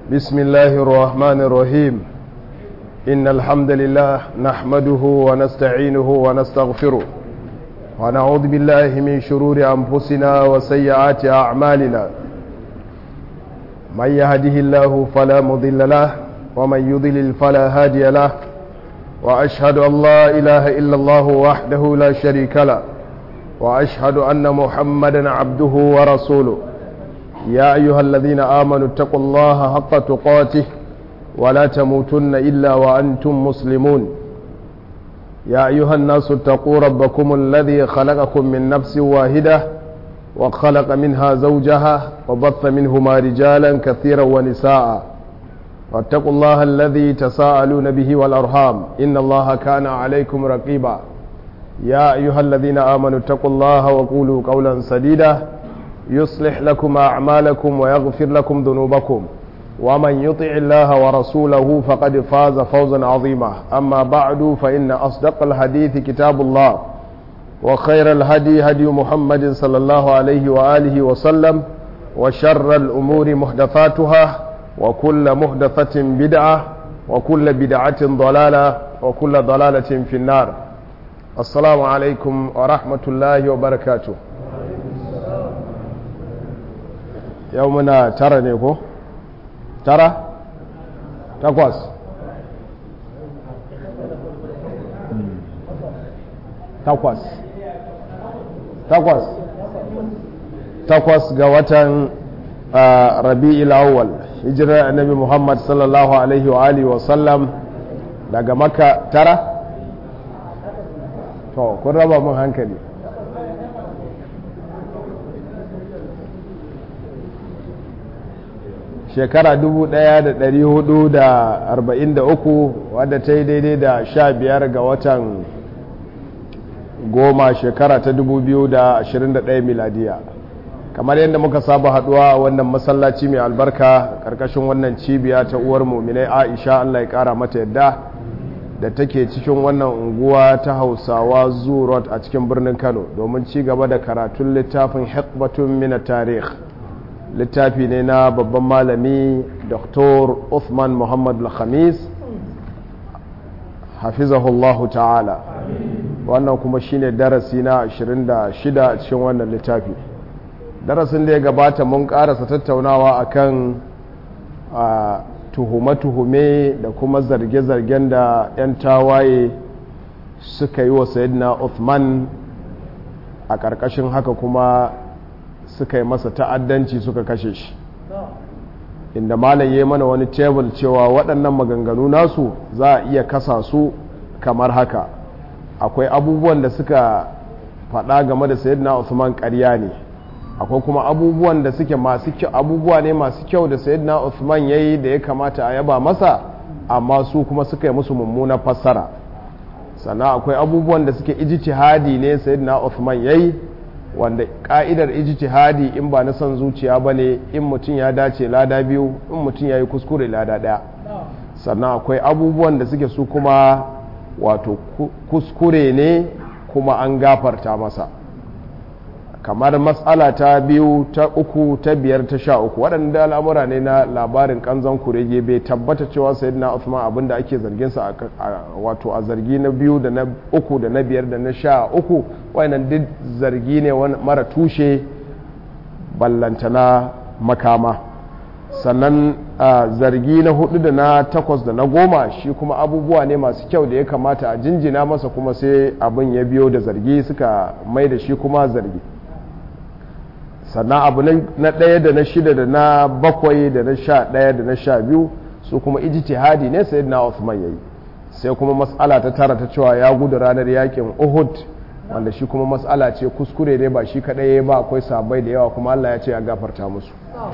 بسم الله الرحمن الرحيم إن الحمد لله نحمده ونستعينه ونستغفره ونعوذ بالله من شرور أنفسنا وسيئات أعمالنا من يهده الله فلا مضل له ومن يضلل فلا هادي له وأشهد أن لا إله إلا الله وحده لا شريك له وأشهد أن محمدا عبده ورسوله يا أيها الذين آمنوا اتقوا الله حق تقاته ولا تموتن إلا وأنتم مسلمون يا أيها الناس اتقوا ربكم الذي خلقكم من نفس واحدة وخلق منها زوجها وبث منهما رجالا كثيرا ونساء واتقوا الله الذي تساءلون به والأرحام إن الله كان عليكم رقيبا يا أيها الذين آمنوا اتقوا الله وقولوا قولا سديدا يصلح لكم أعمالكم ويغفر لكم ذنوبكم ومن يطع الله ورسوله فقد فاز فوزا عظيما أما بعد فإن أصدق الحديث كتاب الله وخير الهدي هدي محمد صلى الله عليه وآله وسلم وشر الأمور محدثاتها وكل محدثة بدعة وكل بدعة ضلالة وكل ضلالة في النار السلام عليكم ورحمة الله وبركاته يومنا ترى نيكو ترى تقوس takwas takwas takwas ga watan rabi'il awwal hijirar annabi muhammad sallallahu alaihi wa alihi wa sallam daga maka tara to kun raba mun hankali shekara 1443 wadda ta yi daidai da sha biyar ga watan goma shekara ta 2021 miladiya kamar yadda muka saba haduwa a wannan masallaci mai albarka karkashin wannan cibiya ta uwar muminai aisha allah ya kara mata yadda da take cikin wannan unguwa ta hausawa zurot a cikin birnin kano domin ci gaba da karatun littafin hikbatun mina tarih littafi ne na babban malami dr uthman muhammad al-khamis hafizahullahu ta'ala wannan kuma shine darasi na 26 a cikin wannan littafi darasin da ya gabata mun karasa tattaunawa akan tuhume-tuhume da kuma zarge-zargen da 'yan tawaye suka yi wa sayidina Uthman a ƙarƙashin haka kuma suka yi masa ta'addanci suka kashe shi inda malam ya mana wani tebul cewa waɗannan maganganu nasu za a iya kasa su kamar haka akwai abubuwan da suka faɗa game da sayyidina Uthman ƙarya ne akwai kuma abubuwan da suke masu kyau abubuwa ne masu kyau da sayyidina Uthman yayi da ya kamata a yaba masa amma su kuma suka yi musu mummuna fassara sannan akwai abubuwan da suke ijtihadi ne sayyidina Uthman yayi wanda ka'idar ijtihadi in ba na son zuciya bane in mutum ya dace lada biyu in mutum ya yi kuskure lada ɗaya sannan akwai abubuwan da suke su kuma wato kuskure ne kuma an gafarta masa kamar matsala ta biyu ta uku ta biyar ta sha uku waɗanda al'amura ne na labarin kanzon kurege bai tabbata cewa sai na Uthman abinda ake zargin sa wato a zargi na biyu da na uku da na biyar da na sha uku wayannan duk zargi ne mara tushe ballantana makama sannan zargi na hudu da na takwas da na goma shi kuma abubuwa ne masu kyau da ya kamata a jinjina masa kuma sai abin ya biyo da zargi suka mai da shi kuma zargi sannan abu na ɗaya da na shida da na bakwai da na sha ɗaya da na sha biyu su kuma ijtihadi ne sai na Uthman yayi sai kuma matsala ta tara ta cewa ya gudu ranar yakin Uhud wanda shi kuma matsala ce kuskure ne ba shi kaɗai ba akwai sabai da yawa kuma Allah ya ce ya gafarta musu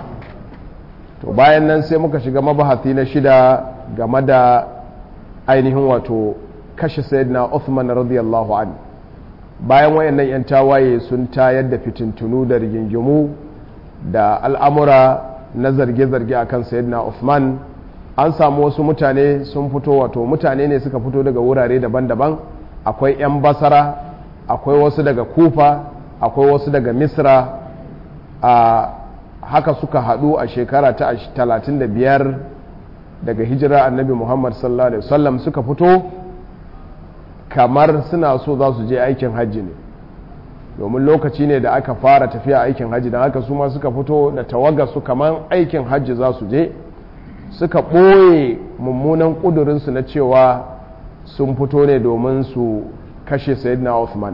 to bayan nan sai muka shiga mabahati na shida game da ainihin wato kashe sayyidina Uthman radiyallahu an bayan wayannan yan tawaye sun tayar da fitintunu da rigingimu da al'amura na zarge-zarge akan sayyidina Uthman an samu wasu mutane sun fito wato mutane ne suka fito daga wurare daban-daban akwai 'yan basara akwai wasu daga kufa akwai wasu daga misra a haka suka haɗu a shekara ta 35 daga hijira annabi muhammad sallallahu alaihi wasallam suka fito kamar suna so za su je aikin hajji ne domin lokaci ne da aka fara tafiya aikin hajji don haka su ma suka fito da tawaga su kamar aikin hajji za su je suka ɓoye mummunan ƙudurinsu na cewa sun fito ne domin su kashe sayyidina Uthman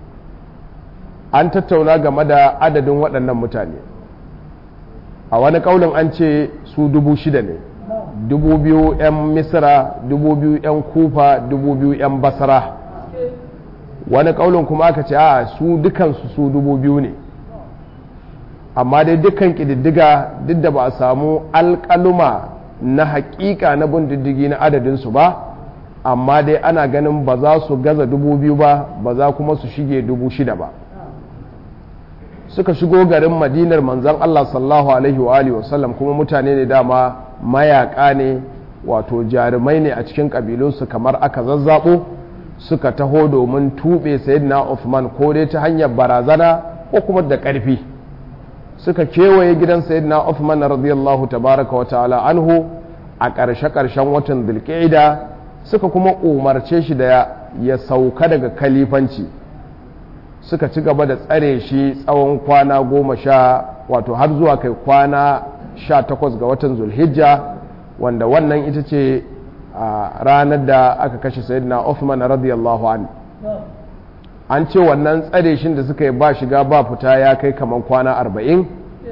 an tattauna game da adadin waɗannan mutane a wani ƙaunin an ce su dubu shida ne dubu biyu 'yan misira dubu biyu 'yan kufa dubu biyu 'yan basara wani ƙaunin kuma aka ce a su dukansu su dubu biyu ne amma dai dukkan ƙididdiga duk da ba a samu alƙaluma na haƙiƙa na bin diddigi na adadinsu ba amma dai ana ganin ba za su gaza dubu biyu ba ba za kuma su shige dubu shida ba suka shigo garin madinar manzan Allah sallahu alaihi wa alihi wasallam kuma mutane ne dama mayaka ne wato jarumai ne a cikin ƙabilunsu kamar aka zazzabo suka taho domin tuɓe sayyidina Uthman ko dai ta hanyar barazana ko kuma da ƙarfi suka kewaye gidan sayyidina Uthman radiyallahu tabaraka wa ta'ala anhu a ƙarshe-ƙarshen watan Dhulqa'ida suka kuma umarce shi da ya sauka daga kalifanci suka ci gaba da tsare shi tsawon kwana goma sha wato har zuwa kai kwana sha takwas ga watan zulhijja wanda wannan ita ce a ranar da aka kashe sayyidina Uthman radiyallahu an an ce wannan tsare shi da suka yi ba shiga ba fita ya kai kamar kwana arba'in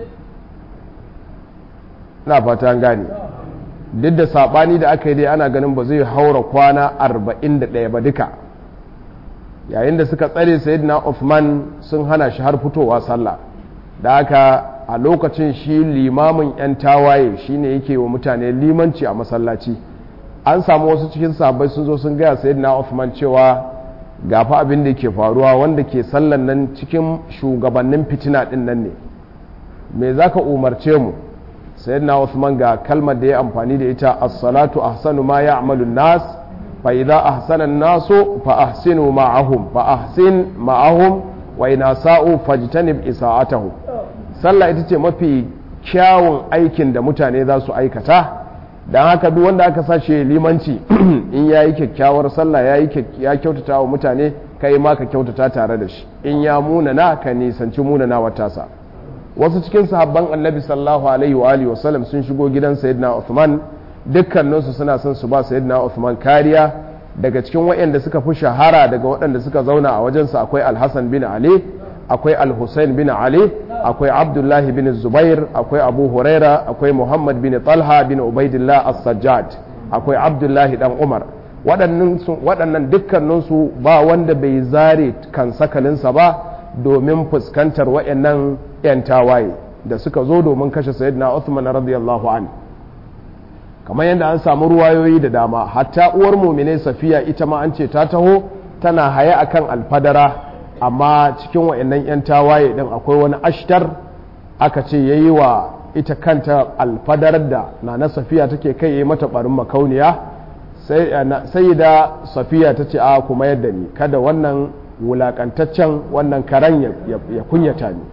na fata gane duk da saɓani da aka yi dai ana ganin ba zai haura kwana arba'in da ɗaya ba duka yayin da suka tsare sayyidina Uthman sun hana shi har fitowa sallah da haka a lokacin shi limamin 'yan tawaye shine yake wa mutane limanci a masallaci an samu wasu cikin sabai sun zo sun gaya sayyidina Uthman cewa gafa abin da ke faruwa wanda ke sallan nan cikin shugabannin fitina din nan ne me zaka umarce mu sayyidina Uthman ga kalmar da ya amfani da ita as-salatu ahsanu ma ya'malu nas fa idza ahsana an-nasu fa ahsinu ma'ahum fa ahsin ma'ahum wa in asa'u fajtanib isa'atahum sallah ita ce mafi kyawun aikin da mutane za su aikata don haka duk wanda aka sashe limanci in ya yi kyakkyawar sallah ya kyautata wa mutane kai ma ka kyautata tare da shi in ya munana ka nisanci munana wa tasa wasu cikin sahabban annabi sallallahu alaihi wa alihi wasallam sun shigo gidan sayyidina Uthman dukkaninsu suna son su ba sayyidina Uthman kariya daga cikin waɗanda suka fi shahara daga waɗanda suka zauna a wajensa akwai Al-Hassan bin Ali akwai Al-Hussein bin Ali akwai Abdullahi bin Zubair akwai Abu Huraira akwai Muhammad bin Talha bin Ubaidillah As-Sajjad akwai Abdullahi dan Umar waɗannan dukkaninsu ba wanda bai zare kan sakalinsa ba domin fuskantar waɗannan 'yan tawaye da suka zo domin kashe Sayyidina Uthman radiyallahu an kamar yadda an samu ruwayoyi da dama hatta uwar mumine Safiya ita ma an ce ta taho tana haye akan alfadara amma cikin wa'annan 'yan tawaye din akwai wani ashtar aka ce ya yi wa ita kanta alfadarar da na na safiya take kai ya yi mata barin makauniya sai da safiya ta ce a kuma yadda ni kada wannan wulakantaccen wannan karen ya kunyata ni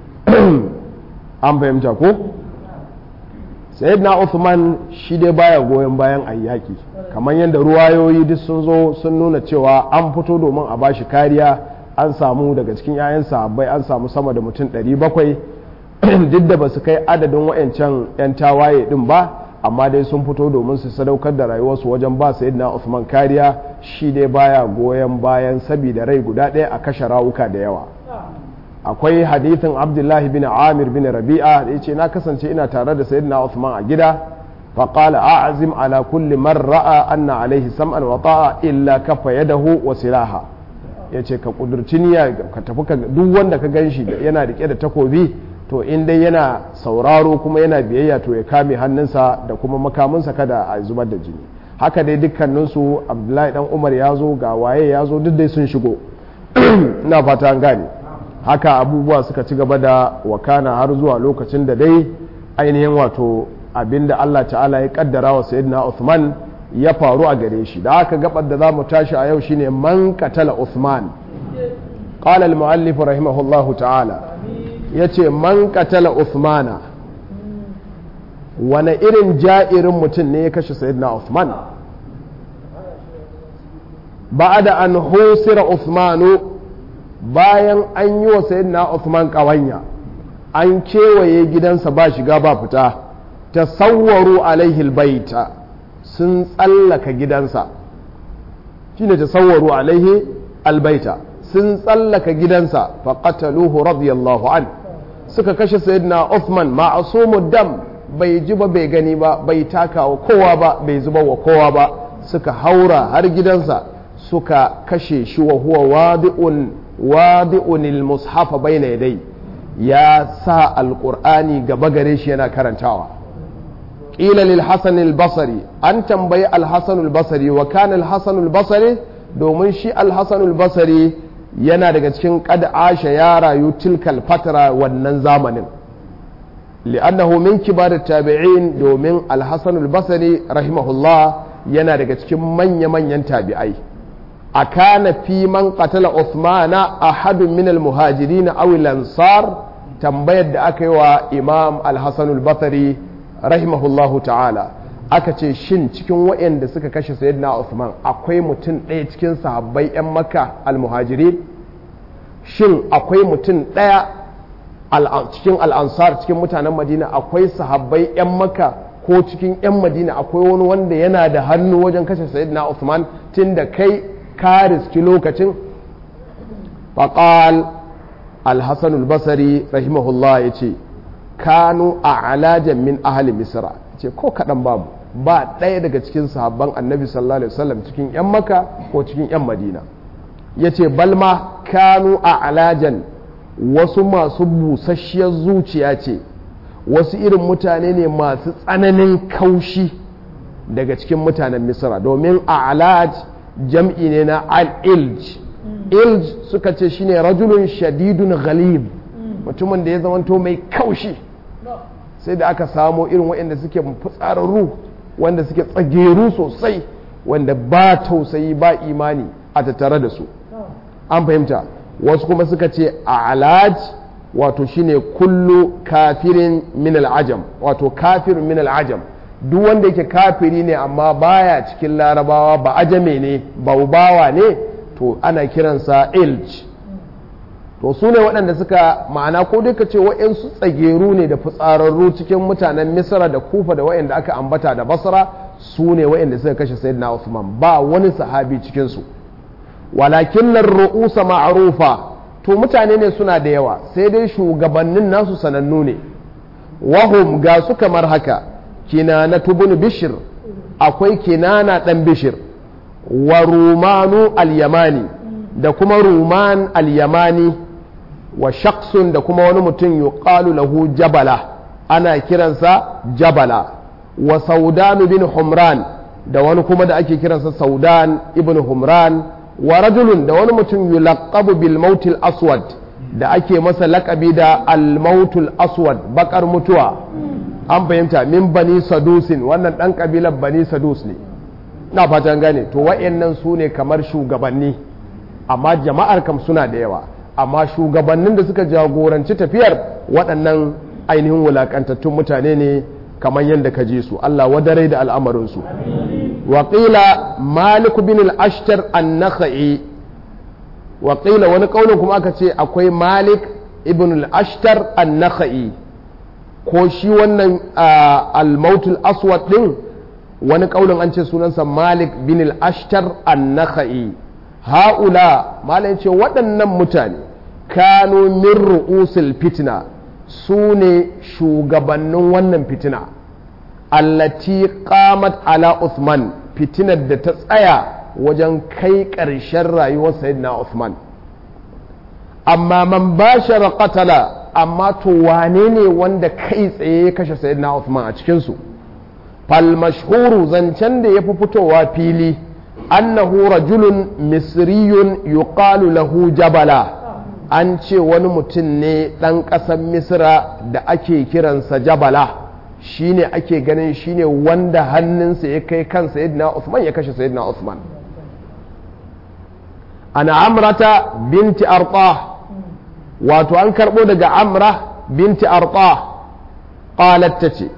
an fahimta ko sayyidina Uthman shi dai baya goyon bayan ayyaki kamar yadda ruwayoyi duk sun zo sun nuna cewa an fito domin a bashi kariya an samu daga cikin 'ya'yan sahabbai an samu sama da mutum 700 duk da ba su kai adadin wayancan 'yan tawaye din ba amma dai sun fito domin su sadaukar da rayuwarsu wajen ba sayyidina Uthman kariya shi dai baya goyon bayan sabida rai guda ɗaya a kashe rawuka da yawa akwai hadithin abdullahi bin amir bin rabi'a da ya ce na kasance ina tare da sayyidina Uthman a gida faƙala a'azim ala kulli man ra'a anna alaihi sam'an wa ta'a illa kafa yadahu wa silaha ya ce ka kudurci niyya ka tafi ka duk wanda ka gan shi yana rike da takobi to in dai yana sauraro kuma yana biyayya to ya kame hannunsa da kuma makaminsa kada a zubar da jini haka dai dukkaninsu abdullahi dan umar ya zo ga waye ya zo duk dai sun shigo ina fata an gane haka abubuwa suka ci gaba da wakana har zuwa lokacin da dai ainihin wato abinda Allah ta'ala ya kaddara wa sayyidina Uthman ya faru a gare shi da aka gabar da za mu tashi a yau shine man katala Uthman qala al-muallif rahimahullahu ta'ala yace man katala Uthmana wani irin ja'irin mutum ne ya kashe sayyidina Uthman ba'ada an husira Uthmanu bayan an yi wa sayyidina Uthman ƙawanya an kewaye gidansa ba shiga ba fita tasawwaru alaihi albaita sun tsallaka gidansa shine tasawwaru alaihi albaita sun tsallaka gidansa faqataluhu radiyallahu an suka kashe sayyidina Uthman ma'asumud dam bai ji ba bai gani ba bai taka wa kowa ba bai zuba wa kowa ba suka haura har gidansa suka kashe shi wa huwa wadi'un wadi'un al-mushafa bayna yadai ya sa alqur'ani gaba gare shi yana karantawa qila lil hasan al-basri an tambayi al-hasan al-basri wa kana al-hasan al-basri domin shi al-hasan al-basri yana daga cikin qad asha ya rayu tilkal fatra wannan zamanin li'annahu min kibar tabi'in domin al-hasan al-basri rahimahullah yana daga cikin manya-manyan tabi'ai akana fi man qatala Uthmana ahadun min al-muhajirin aw al-ansar tambayar da aka yi wa Imam al-Hasan al-Basri rahimahullahu ta'ala aka ce shin cikin waɗanda suka kashe sayyidina Uthman akwai mutum ɗaya cikin sahabbai 'yan Makka al-muhajirin shin akwai mutum ɗaya cikin al-ansar cikin mutanen Madina akwai sahabbai 'yan Makka ko cikin 'yan Madina akwai wani wanda yana da hannu wajen kashe sayyidina Uthman tunda kai ka riski lokacin faƙal alhassan basari rahimahullah ya ce kanu a alajan min ahali misra ce ko kaɗan babu ba ɗaya daga cikin sahabban annabi sallallahu alaihi wasallam cikin 'yan maka ko cikin 'yan madina ya ce balma kanu a alajan wasu masu busasshiyar zuciya ce wasu irin mutane ne masu tsananin kaushi daga cikin mutanen misra domin a alaj jam'i ne na al-ilj ilj suka ce shine rajulun shadidun ghalib mutumin da ya zamanto mai kaushi sai da aka samo irin waɗanda suke fitsararru wanda suke tsageru sosai wanda ba tausayi ba imani a tattare da su an fahimta wasu kuma suka ce a alaj wato shine kullu kafirin min al'ajam wato kafirin min al'ajam duk wanda yake kafiri ne amma baya cikin larabawa ba ajame ne baubawa ne to ana kiransa ilj to su ne waɗanda suka ma'ana ko dai ka ce wa'yansu tsageru ne da fitsararru cikin mutanen misra da kufa da wa'yanda aka ambata da basra su ne wa'yanda suka kashe sayyidina usman ba wani sahabi cikinsu walakin nan ru'usa ma'arufa to mutane ne suna da yawa sai dai shugabannin nasu sanannu ne wahum ga su kamar haka kinana tubun bishir akwai kinana dan bishir wa rumanu al-yamani da kuma ruman al-yamani wa shaksun da kuma wani mutum yuqalu lahu jabala ana kiransa jabala wa saudan bin humran da wani kuma da ake kiransa saudan ibn humran wa rajulun da wani mutum yulaqabu bil mautil aswad da ake masa laƙabi da al mautul aswad bakar mutuwa an fahimta min bani sadusin wannan ɗan ƙabilar bani sadus ne na fatan gane to wa'annan su ne kamar shugabanni amma jama'ar kam suna da yawa amma shugabannin da suka jagoranci tafiyar waɗannan ainihin wulaƙantattun mutane ne kamar yadda ka ji su Allah wadare da al'amarinsu waƙila malik bin al-ashtar an-nakhai waƙila wani ƙaunin kuma aka ce akwai malik ibn al-ashtar an-nakhai ko shi wannan al-mautul aswad din wani ƙaunin an ce sunansa malik bin al-ashtar an-nakhai ha'ula malai ce waɗannan mutane kanu min ru'usul fitna su ne shugabannin wannan fitina allati qamat ala Uthman fitinar da ta tsaya wajen kai ƙarshen rayuwar sayyidina Uthman amma man bashara qatala amma to wane ne wanda kai tsaye ya kashe sayyidina Uthman a cikin su fal mashhuru zancen da yafi fitowa fili annahu rajulun misriyun yuqalu lahu jabala an ce wani mutum ne ɗan ƙasar misra da ake kiransa jabala shine ake ganin shine wanda hannunsa ya kai kan sayyidina Uthman ya kashe sayyidina Uthman ana amrata binti arta wato an karɓo daga amra binti arta qalat tace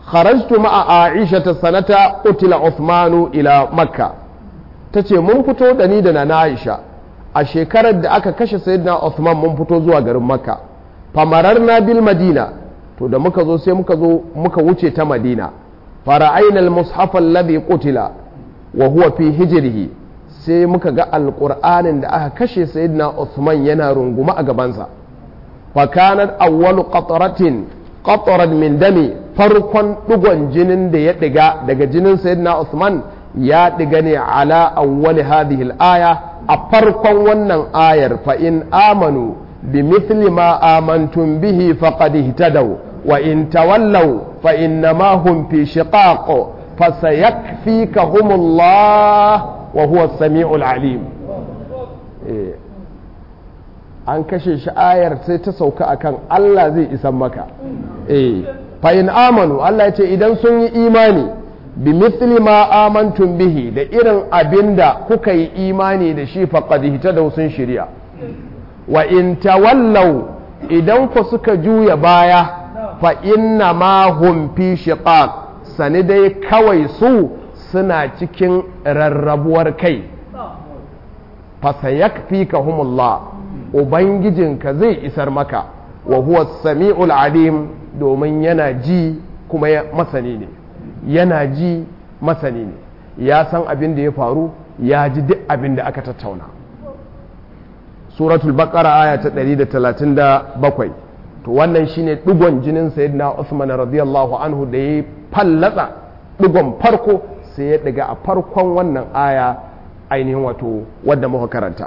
kharajtu ma'a aisha sanata qutila uthmanu ila makka tace mun fito da ni da na aisha a shekarar da aka kashe sayyidina uthman mun fito zuwa garin makka famararna bil madina to da muka zo sai muka zo muka wuce ta madina fara'aina al-mushaf alladhi qutila wa huwa fi hijrihi sai muka ga alqur'anin da aka kashe sayyidina uthman yana runguma a gabansa fa kanat awwalu qatratin qatran min dami farkon digon jinin da ya diga daga jinin sayyidina uthman ya diga ne ala awwali hadhihi al-aya a farkon wannan ayar fa in amanu بمثل ما آمنتم به فقد اهتدوا وإن تولوا فإنما هم في شقاق فسيكفيكهم الله وهو السميع العليم إيه. an kashe shi ayar sai ta sauka akan Allah zai isan maka eh fa in amanu Allah ya ce idan sun yi imani bi mithli ma amantum bihi da irin abinda kuka yi imani da shi faqad da sun shirya wa in tawallau idan ku suka juya baya fa inna ma hum fi shiqaq sani dai kawai su suna cikin rarrabuwar kai fa sayakfikahumullah ubangijinka zai isar maka wa huwa sami'ul alim domin yana ji kuma masani ne yana ji masani ne ya san abin da ya faru ya ji duk abin da aka tattauna suratul baqara aya ta 137 to wannan shine digon jinin sayyidina Uthman radiyallahu anhu da ya fallatsa digon farko sai ya daga a farkon wannan aya ainihin wato wadda muka karanta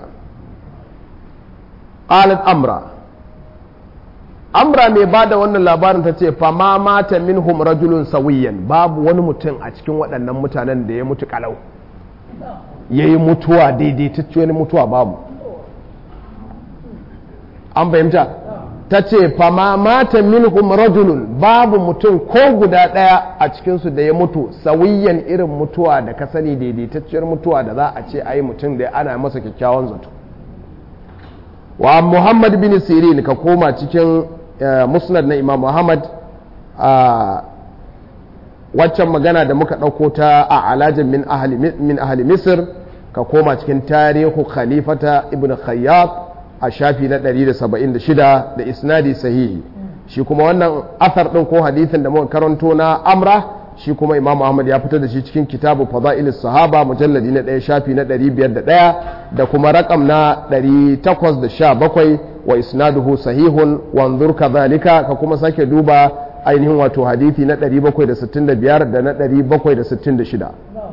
qalat amra amra mai ba da wannan labarin ta ce fama mata minhum rajulun sawiyan babu wani mutum a cikin waɗannan mutanen da ya mutu kalau ya yi mutuwa daidaitacciyar mutuwa babu an fahimta ta ce fama mata minhum rajulun babu mutum ko guda ɗaya a cikinsu da ya mutu sawiyan irin mutuwa da ka sani daidaitacciyar mutuwa da za a ce ai mutum da ana masa kyakkyawan zato wa muhammad bin sirin ka koma cikin musnad na imam muhammad a waccan magana da muka ɗauko ta a alajin min ahli misir ka koma cikin tarihu khalifata ibn khayyat a shafi na 176 da isnadi sahihi shi kuma wannan athar ɗin ko hadithin da muka karanto na amra shi kuma imam Muhammad ya fitar da shi cikin kitabu fada'il sahaba mujalladi na ɗaya shafi na 501 da kuma rakam na 817 wa isnaduhu sahihun wanzur kadhalika ka kuma sake duba ainihin wato hadithi na 765 da na 766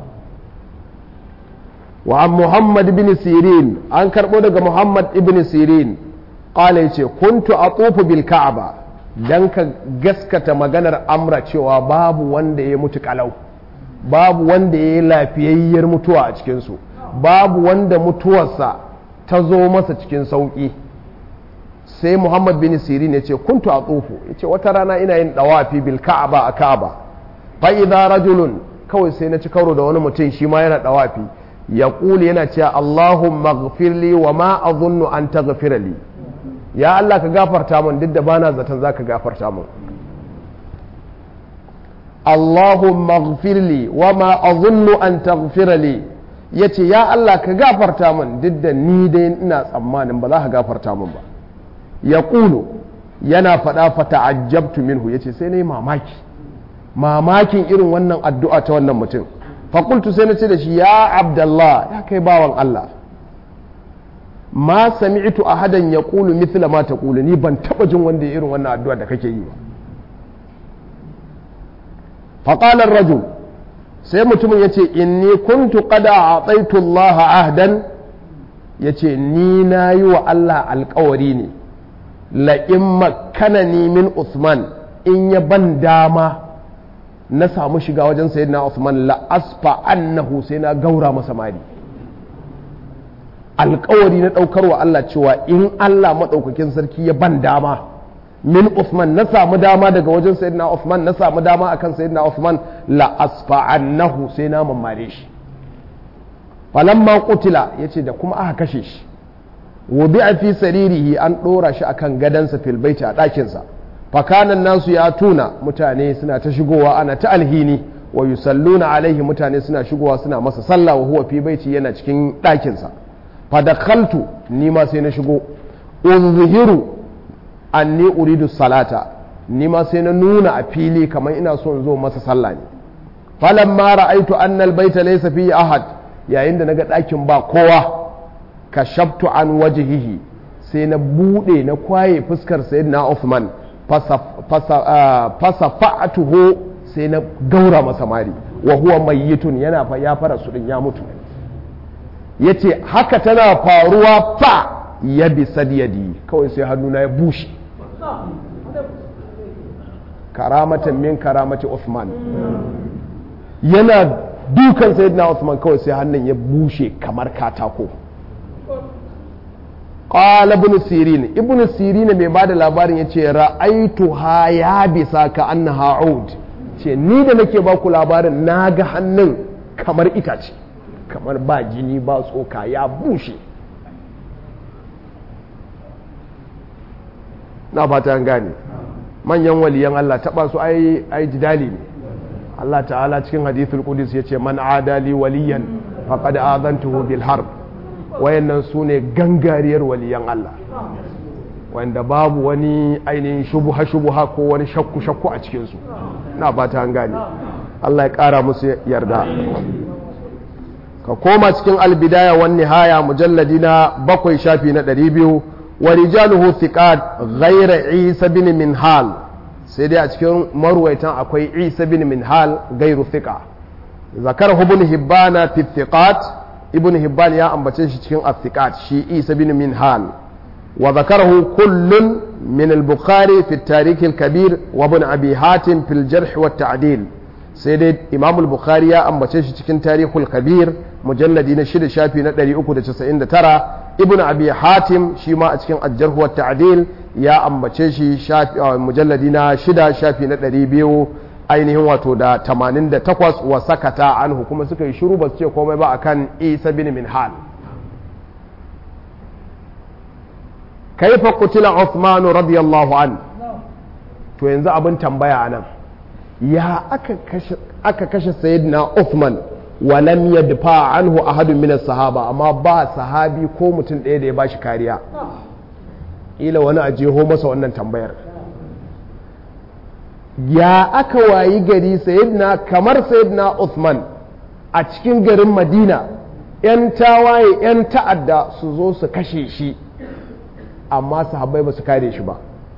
wa an muhammad ibn sirin an karbo daga muhammad ibn sirin qala yace kuntu atufu bil ka'aba dan ka gaskata maganar amra cewa babu wanda ya mutu kalau babu wanda ya yi lafiyayyar mutuwa a cikinsu babu wanda mutuwarsa ta zo masa cikin sauƙi sai muhammad bin sirin ya ce kuntu a tsofu ya ce wata rana ina yin dawafi bil ka'aba a ka'aba fa'iza rajulun kawai sai na ci karo da wani mutum shi ma yana dawafi ya ƙuli yana cewa allahumma ghafirli wa ma azunnu an taghfira li ya Allah ka gafarta min duk da bana zaton za ka gafarta min Allahumma ghfirli wa ma azunnu an taghfira li yace ya Allah ka gafarta min duk da ni dai ina tsammanin ba za ka gafarta min ba ya ƙulu yana faɗa fa ta'ajjabtu minhu yace sai nayi mamaki mamakin irin wannan addu'a ta wannan mutum fa qultu sai na ce da shi ya abdallah ya kai bawan Allah ma sami'tu ahadan yaqulu mithla ma taqulu ni ban taba jin wanda ya irin wannan addu'a da kake yi ba fa qala ar-rajul sai mutumin yace inni kuntu qad a'taitu Allah ahdan yace ni nayi wa Allah alƙawari ne la in makkanani min Usman in ya ban dama na samu shiga wajen sayyidina Usman la asfa annahu sai na gaura masa mari alkawari na ɗaukar wa Allah cewa in Allah maɗaukakin sarki ya ban dama min Uthman na samu dama daga wajen sayyidina Uthman na samu dama akan sayyidina Uthman la asfa'annahu sai na mammare shi falamma qutila yace da kuma aka kashe shi wubi'a fi saririhi an ɗora shi akan gadansa fil baiti a ɗakinsa fakanan nasu ya tuna mutane suna ta shigowa ana ta alhini wa yusalluna alaihi mutane suna shigowa suna masa sallah wa huwa fi baiti yana cikin ɗakinsa fadakhaltu ni ma sai na shigo unzihiru anni uridu salata ni ma sai na nuna a fili kamar ina so in zo masa sallah ne falamma ra'aitu anna albayta laysa fihi ahad yayin da naga ɗakin ba kowa kashaftu an wajhihi sai na bude na kwaye fuskar sayyidina Uthman fasafa'atuhu sai na gaura masa mari wa huwa mayyitun yana fa ya fara su din ya mutu yace haka tana faruwa fa ya bi sadiyadi kawai sai hannuna ya bushe karamatan min karamati Uthman yana dukan sayyidina Uthman kawai sai hannun ya bushe kamar katako qala ibn sirin ibn sirin mai bada labarin yace ra'aitu ha ya bisa ka annaha ud ce ni da nake ba ku labarin naga hannun kamar itace kamar ba jini ba tsoka ya bushe na fata an gane manyan waliyan Allah taba su ai ai jidali ne Allah ta'ala cikin hadithul qudus yace man adali waliyan faqad adantuhu bil harb wayannan su ne gangariyar waliyan Allah wanda babu wani ainihin shubuha shubuha ko wani shakku shakku a cikinsu na ba ta gane Allah ya ƙara musu yarda ka koma cikin albidaya wani nihaya mujalladi na bakwai shafi na ɗari biyu wa rijaluhu thiqat ghayra isa bin minhal sai dai a cikin marwaitan akwai isa bin minhal gairu thiqa zakar ibn hibbana fi thiqat ibn hibban ya ambace shi cikin athiqat shi isa bin minhal wa zakarahu kullun min al-bukhari fi at-tarikh al-kabir wa ibn abi hatim fi al-jarh wa at-ta'dil sai dai imam al-bukhari ya ambace shi cikin tarihul kabir mujalladi na shida shafi na 399 ibn abi hatim shi ma a cikin al-jarh wa at-ta'dil ya ambace shi shafi mujalladi na shida shafi na 200 ainihin wato da 88 wa sakata anhu kuma suka yi shiru ba su ce komai ba akan isa bin minhal kaifa kutila Uthman radiyallahu an to yanzu abin tambaya anan ya aka kashe aka kashe sayyidina Uthman wa lam yadfa anhu ahadun min sahaba amma ba sahabi ko mutum ɗaya da ya bashi kariya ila wani a jeho masa wannan tambayar ya aka wayi gari sayyidina kamar sayyidina Uthman a cikin garin Madina 'yan tawaye 'yan ta'adda su zo su kashe shi amma sahabbai ba su kare shi ba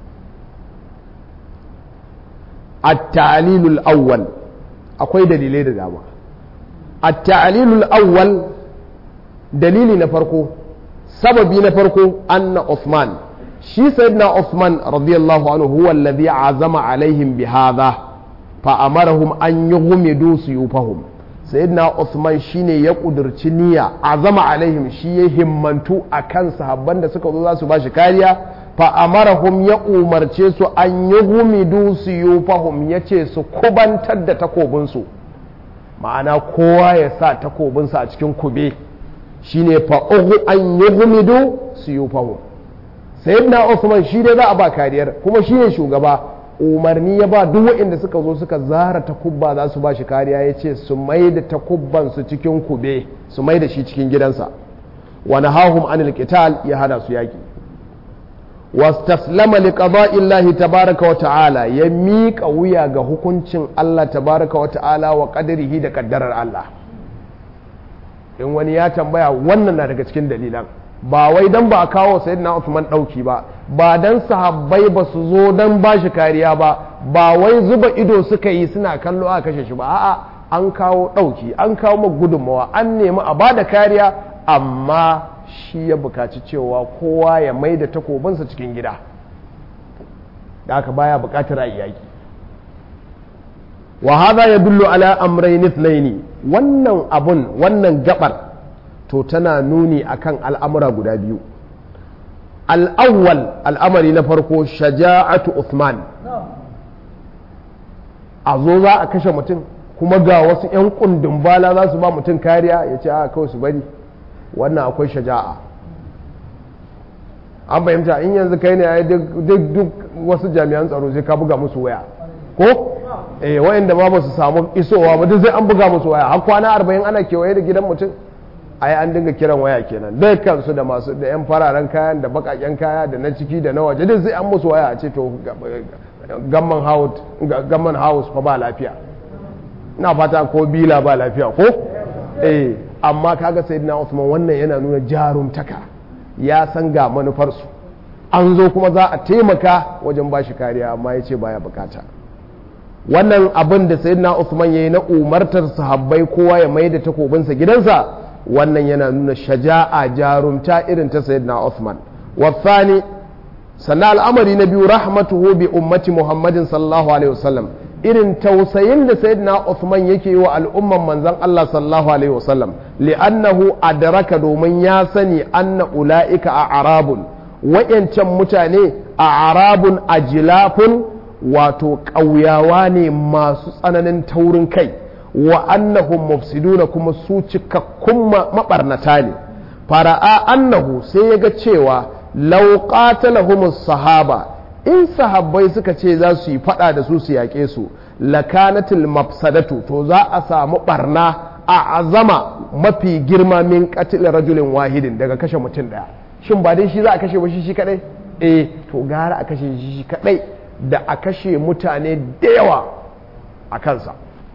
at-ta'lilul awwal akwai dalilai da dama at-ta'lilul awwal dalili na farko sababi na farko anna Uthman shi sayyidina Uthman radiyallahu anhu huwa alladhi azama alaihim bi hadha fa amarahum an yughmidu suyufahum sayyidina Uthman shine ya kudurci niyya azama alaihim shi ya himmantu akan sahabban da suka zo za su bashi kariya fa amarahum ya umarce su an yughmidu suyufahum yace su kubantar da takobinsu ma'ana kowa ya sa takobinsa a cikin kube shine fa an yughmidu suyufahum sayyidina Uthman shi dai za a ba kariyar kuma shi ne shugaba umarni ya ba duk waɗanda suka zo suka zara takubba za su ba shi kariya ya ce su mai da takubban su cikin kube su mai da shi cikin gidansa wani hahum anil qital ya hada su yaki wastaslama li qada'illahi tabaraka wa ta'ala ya miƙa wuya ga hukuncin Allah tabaraka wa ta'ala wa qadarihi da kaddarar Allah in wani ya tambaya wannan na daga cikin dalilan ba wai dan ba a kawo sayyidina Uthman dauki ba ba dan sahabbai ba su zo dan ba shi kariya ba ba wai zuba ido suka yi suna kallo a kashe shi ba a'a an kawo dauki an kawo ma gudunmawa an nemi a bada kariya amma shi ya bukaci cewa kowa ya mai da takobinsa cikin gida da aka baya bukatar a yaki wa hadha yadullu ala amrayn ithnaini wannan abun wannan gabar to tana nuni akan al'amura guda biyu al'awwal al'amari na farko shaja'atu Uthman a zo za a kashe mutum kuma ga wasu 'yan kundin bala za su ba mutum kariya ya ce a kawai su bari wannan akwai shaja'a an fahimta in yanzu kai ne duk duk wasu jami'an tsaro sai ka buga musu waya ko eh wayanda ma ba su samu isowa ba duk sai an buga musu waya har kwana arba'in ana kewaye da gidan mutum ai an dinga kiran waya kenan dukkan su da masu da yan fararen kayan da bakaken kaya da na ciki da na waje duk sai an musu waya a ce to gamman house gamman house fa ba lafiya ina fata ko bila ba lafiya ko eh amma kaga sayyidina Usman wannan yana nuna jarumtaka ya san ga manufarsu an zo kuma za a taimaka wajen bashi kariya amma ya ce baya bukata wannan abin da sayyidina Usman ya yi na umartar sahabbai kowa ya mai da takobinsa gidansa wannan yana nuna shaja'a jarumta irin ta sayyidina Usman wasani sannan al'amari na biyu rahmatuhu bi ummati muhammadin sallallahu alaihi wasallam irin tausayin da sayyidina Uthman yake yi wa al'umman manzon Allah sallallahu alaihi wasallam li'annahu adraka domin ya sani anna ula'ika a arabun wayancan mutane a arabun ajilafun wato ƙauyawa ne masu tsananin taurin kai wa annahum mufsiduna kuma su cikakkun mabarnata ne fara'a annahu sai ya ga cewa law qatalahumus sahaba in sahabbai suka ce za su yi fada da su su yaƙe su lakanatil mafsadatu to za a samu barna a azama mafi girma min qatil rajulin wahidin daga kashe mutum daya shin ba dai shi za a kashe ba shi shi kadai eh to gara a kashe shi shi kadai da a kashe mutane da yawa a kansa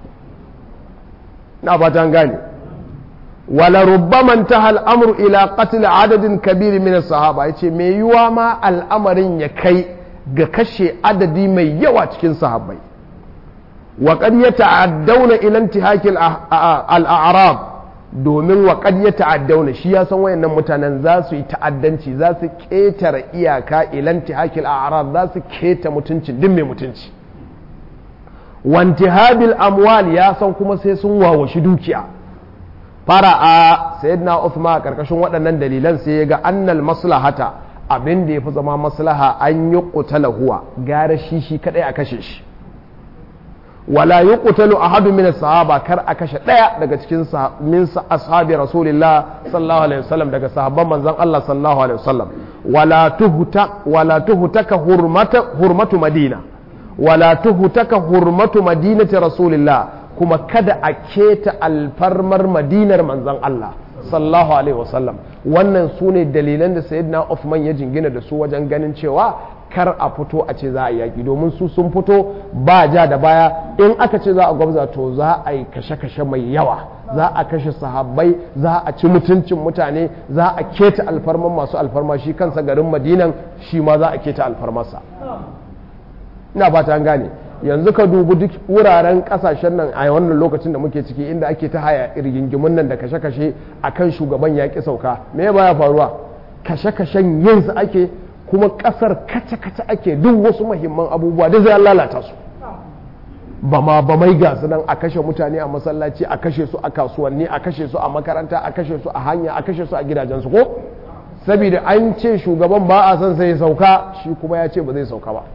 na fatan gane wala rubbaman ta al'amru ila qatl adadin kabiri min sahaba yace me yiwa ma al'amarin ya kai ga kashe adadi mai yawa cikin sahabbai wa qad yata'addawna ila intihakil al-a'rab domin wa qad yata'addawna shi ya san wayannan mutanen za su yi ta'addanci za su ketare iyaka ila intihakil a'rab za su keta mutunci din mai mutunci wa intihabil amwal ya san kuma sai sun wawashi dukiya fara'a sayyidina Uthman a karkashin waɗannan dalilan sai ya ga annal maslahata abin da ya fi zama maslaha an yi ƙutala huwa gara shi shi kadai a kashe shi wala yi ƙutalu a hadu min sahaba kar a kashe ɗaya daga cikin min ashabi rasulillah sallallahu alaihi wasallam daga sahabban manzon Allah sallallahu alaihi wasallam wala tuhuta wala tuhutaka hurmata hurmatu madina wala tuhutaka hurmatu madinati rasulillah kuma kada a keta alfarmar madinar manzon Allah sallallahu alaihi wasallam wannan su ne dalilan da sayyidina Uthman ya jingina da su wajen ganin cewa kar a fito a ce za a yaki domin su sun fito ba ja da baya in aka ce za a gwabza to za a yi kashe-kashe mai yawa za a kashe sahabbai za a ci mutuncin mutane za a keta alfarman masu alfarma shi kansa garin madinan shi ma za a keta alfarmarsa ina fata an gane yanzu ka dubi duk wuraren kasashen nan a wannan lokacin da muke ciki inda ake ta haya rigingimun nan da kashe-kashe a kan shugaban yaƙi sauka me ya baya faruwa kashe-kashen yin su ake kuma ƙasar kace-kace ake duk wasu muhimman abubuwa da zai lalata su ba ma ba mai gasu nan a kashe mutane a masallaci a kashe su a kasuwanni a kashe su a makaranta a kashe su a hanya a kashe su a gidajensu ko saboda an ce shugaban ba a son sai ya sauka shi kuma ya ce ba zai sauka ba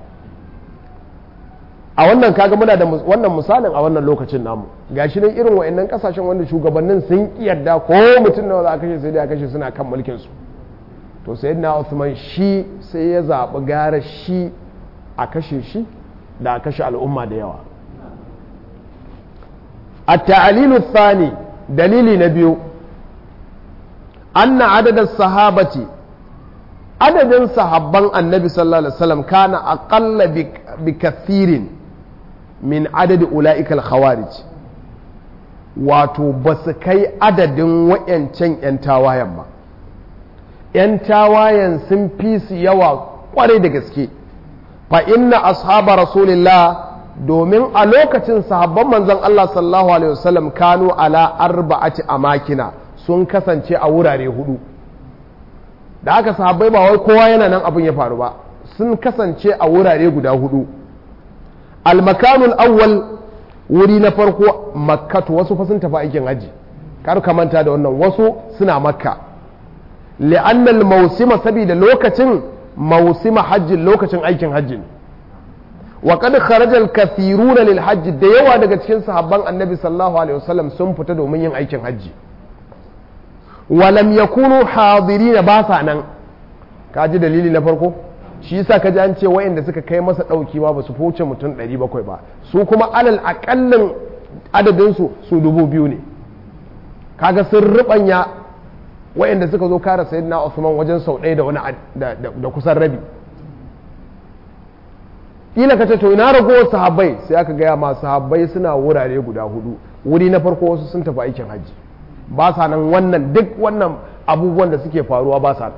a wannan kaga muna da wannan misalin a wannan lokacin namu gashi nan irin wa'annan kasashen wanda shugabannin sun yarda ko mutum nawa za a kashe sai dai a kashe suna kan mulkin su to sayyidina Uthman shi sai ya zaɓi gara shi a kashe shi da a kashe al'umma da yawa at-ta'lilu thani dalili na biyu anna adadin sahabati adadin sahabban annabi sallallahu alaihi wasallam kana aqalla bi kathirin min adadi ula'ikal khawarij wato ba su kai adadin wa'yancan 'yan tawayen ba 'yan tawayen sun fi su yawa kwarai da gaske fa inna ashaba rasulillah domin a lokacin sahabban manzon Allah sallallahu alaihi wasallam kanu ala arba'ati amakina sun kasance a wurare hudu da aka sahabbai ba wai kowa yana nan abin ya faru ba sun kasance a wurare guda hudu almakanul awwal wuri na farko makkatu wasu fa sun tafi aikin haji kar ka manta da wannan wasu suna makka li'annal mausima saboda lokacin mausima hajjin lokacin aikin hajji wa qad kharaja al-kathiruna lil hajj da yawa daga cikin sahabban annabi sallallahu alaihi wasallam sun fita domin yin aikin hajji wa lam yakunu hadirina ba sa nan ka ji dalili na farko shi yasa ka ji an ce wayanda suka kai masa ɗauki ma ba su wuce mutum 700 ba su kuma alal aƙallin adadinsu su dubu biyu ne kaga sun rubanya wayanda suka zo kare sayyidina Usman wajen sau ɗaya da wani da kusan rabi kila ka ce to ina ragowar sahabbai sai aka gaya ma sahabbai suna wurare guda hudu wuri na farko wasu sun tafi aikin hajji ba sa nan wannan duk wannan abubuwan da suke faruwa ba sa nan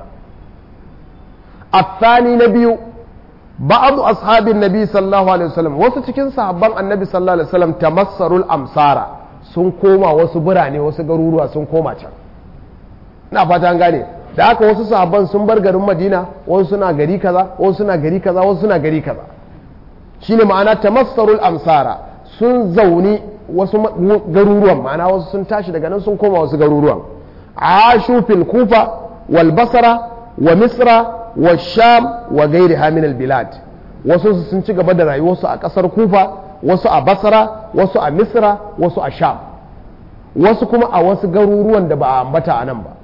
الثاني نبي بعض أصحاب النبي صلى الله عليه وسلم wasu cikin sahabban annabi sallallahu alaihi wasallam tamassarul amsara sun koma wasu birane wasu garuruwa sun koma can ina fata an gane da haka wasu sahabban sun bar garin madina wasu suna gari kaza wasu suna gari kaza wasu suna gari kaza shine ma'ana tamassarul amsara sun zauni wasu garuruwan ma'ana wasu sun tashi daga nan sun koma wasu garuruwan ashu fil kufa wal basra wa misra wa sham wa gairi min bilad wasu sun ci gaba da rayuwarsu a ƙasar kufa wasu a basra wasu a misra wasu a sham wasu kuma a wasu garuruwan da ba a ambata a nan ba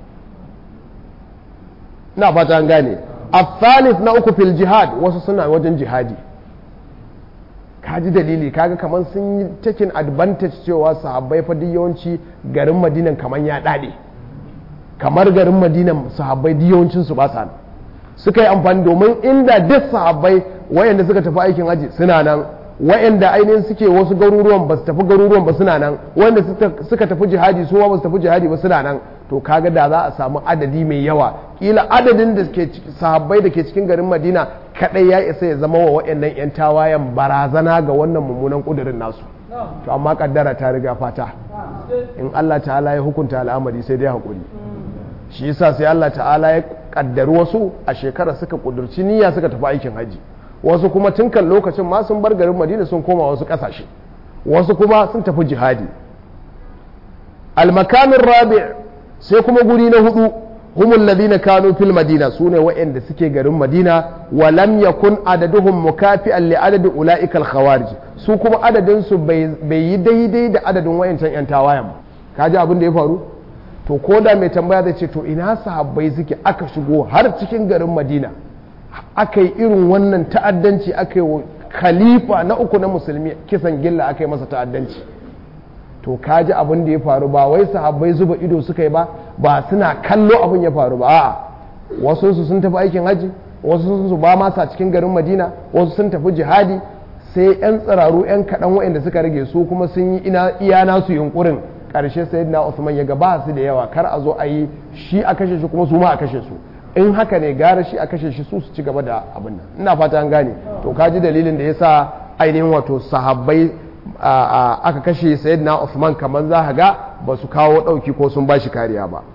na fata an gane a na uku fil jihad wasu suna wajen jihadi kaji dalili kaga kamar sun yi taking advantage cewa sahabbai fa yawanci garin madinan kamar ya dade kamar garin madinan sahabbai yawancinsu ba sa suka yi amfani domin inda duk sahabbai wayanda suka tafi aikin haji suna nan wayanda ainihin suke wasu garuruwan ba su tafi garuruwan ba suna nan wayanda suka tafi jihadi su ba su tafi jihadi ba suna nan to kaga da za a samu adadi mai yawa kila adadin da ke sahabbai da ke cikin garin madina kadai ya isa ya zama wa wayannan yan tawayen barazana ga wannan mummunan kudirin nasu to amma kaddara ta riga fata in Allah ta'ala ya hukunta al'amari sai dai hakuri shi yasa sai Allah ta'ala ya kaddari wasu a shekara suka kudurci niyya suka tafi aikin haji wasu kuma tun kan lokacin ma sun bar garin madina sun koma wasu kasashe wasu kuma sun tafi jihadi almakamin rabi sai kuma guri na hudu humul ladina kanu fil madina sune waɗanda suke garin madina wa lam yakun adaduhum mukafi'an li adadi ulaika al khawarij su kuma adadin su bai yi daidai da adadin wayancan yan tawayan ba kaji abin da ya faru to ko da mai tambaya zai ce to ina sahabbai suke aka shigo har cikin garin madina aka yi irin wannan ta'addanci aka yi khalifa na uku na musulmi kisan gilla aka yi masa ta'addanci to kaji abin da ya faru ba wai sahabbai zuba ido suka yi ba ba suna kallo abin ya faru ba a'a wasu su sun tafi aikin haji wasu su ba masa cikin garin madina wasu sun tafi jihadi sai yan tsiraru yan kaɗan waɗanda suka rage su kuma sun yi iya nasu yunkurin karshe sayyidina Usman ya ga ba su da yawa kar a zo a yi shi a kashe shi kuma su ma a kashe su in haka ne gara shi a kashe shi su su ci gaba da abin nan ina fata an gane to ka ji dalilin da yasa ainihin wato sahabbai aka kashe sayyidina Usman kamar za ka ga ba su kawo dauki ko sun ba shi kariya ba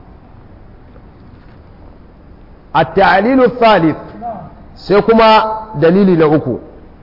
التعليل الثالث sai kuma dalili na uku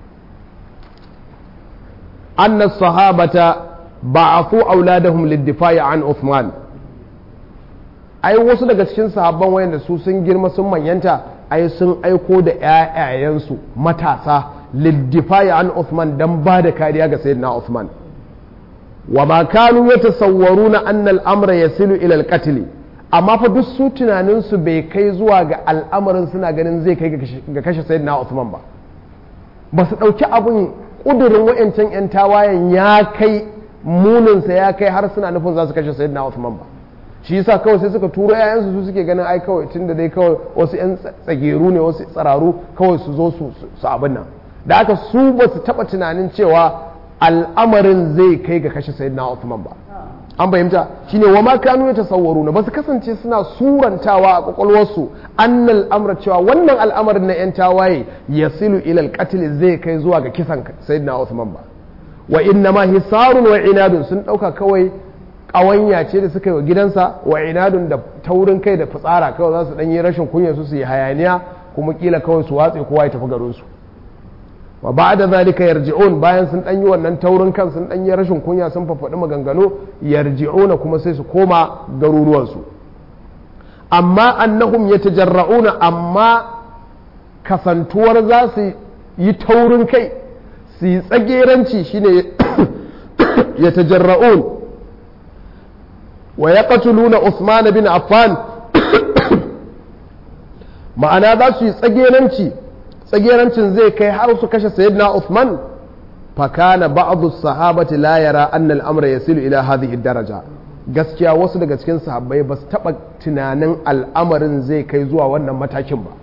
أن الصحابة ba'afu auladahum liddifa'i an Uthman ai wasu daga cikin sahabban wayanda su sun girma sun manyanta ai sun aiko da ƴaƴayensu matasa liddifa'i an Uthman dan ba da kariya ga sayyidina Uthman wa ma kanu yatasawwaruna anna al-amra yasilu ila al-qatl amma fa duk su tunanin su bai kai zuwa ga al'amarin suna ganin zai kai ga kashe sayyidina Uthman ba ba su dauki abun kudurin wayancan yan tawayen ya kai muninsa ya kai har suna nufin za su kashe sayyidina Uthman ba shi yasa kawai sai suka turo yayansu su suke ganin ai kawai tunda dai kawai wasu yan tsageru ne wasu tsararu kawai su zo su su abin nan da aka su ba su taba tunanin cewa al'amarin zai kai ga kashe sayyidina Uthman ba an fahimta shine wa ma kanu yatasawwaruna ba su kasance suna surantawa a kwakwalwarsu annal amra cewa wannan al'amarin na yan tawaye yasilu ila al zai kai zuwa ga kisan sayyidina Uthman ba wa inna ma hisarun wa inadun sun ɗauka kawai ƙawanya ce da suka yi wa gidansa wa inadun da taurin kai da fitsara kawai za su ɗan yi rashin kunya su su yi hayaniya kuma kila kawai su watse kowa ya tafi garinsu wa ba da zalika yarji'un bayan sun ɗan yi wannan taurin kan sun ɗan yi rashin kunya sun fafaɗi maganganu yarji'una kuma sai su koma garuruwansu amma annahum yatajarra'una amma kasantuwar za su yi taurin kai su yi tsageranci shine ya tajarra'un wa ya nuna Usman bin Affan ma'ana za su yi tsageranci tsagerancin zai kai har su kashe sayyidina Uthman fakana ba'dhu sahabati la yara anna al-amra yasilu ila hadhihi daraja gaskiya wasu daga cikin sahabbai ba su taba tunanin al'amarin zai kai zuwa wannan matakin ba